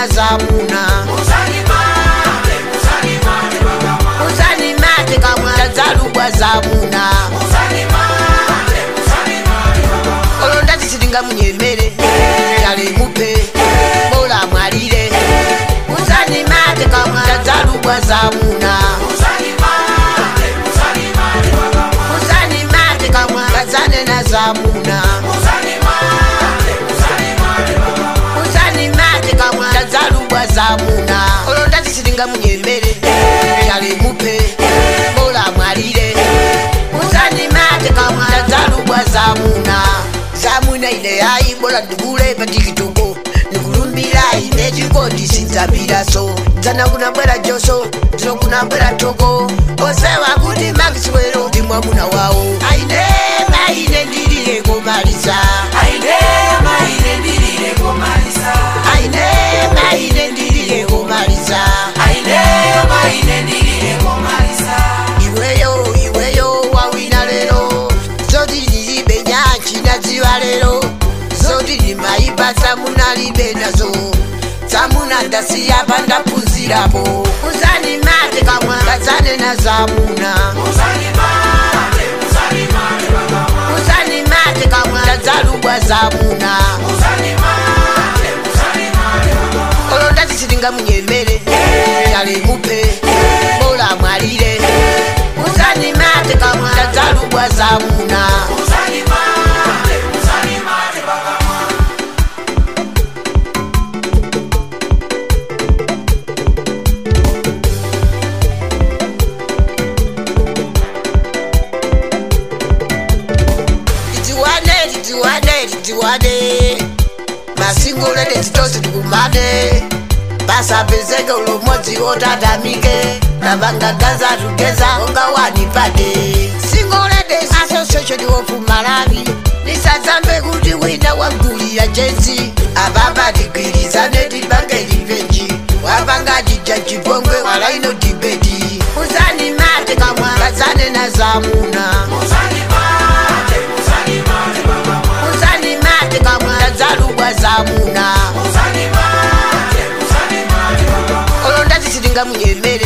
na zamuna uzanimate kamwa tadzalubwa zamuna olo ndati sitingamunyemere yale mupe bola mwalire uzanimate kamwa tadzalubwa zamuna uzanimate kamwa kadzane na zamuna uzanimate kamwa tadzalubwa zamuna olo ndati sitingamunyemere yale mupe bola mwalire uzanimate kamwa tadzalubwa zamuna zamuna ine yayi bola ndikule patikitoko nikulumbira ine chikondi sinzapiraso dzana kunabwera joso dzino kunabwera toko osewa kuti makiswero ndi mwamuna wawo aine maine ndilile komalisa aine maine ndilile komalisa iweyo iweyo wawina lero zoti ndilibe nyanchi nadziwa lero zoti ndimayipa samunalibe nazo zamuna ndasiyapa ndaphunzirapo uzanimate kamwa kadzane na zamuna uzanimate kamwa tadzalubwa zamuna olo ndati sitingamunyemere yale mupe bola mwalire uzanimate kamwa tadzalubwa zamuna titiwane titiwane titiwane masingolete titose tikumane pasapezeke ulomodzi otatamike navangaganza tugeza onga wanipate singolete association of malawi nisadzambe kuti wina wagulira jensi apapa tigwirizane tipange livenji wapanga jija chipongwe walaino dibeti uzanimate kamwa kadzane na zamuna uzanimate kamwa tadzalubwa zamuna olo ndati sitingamunyemere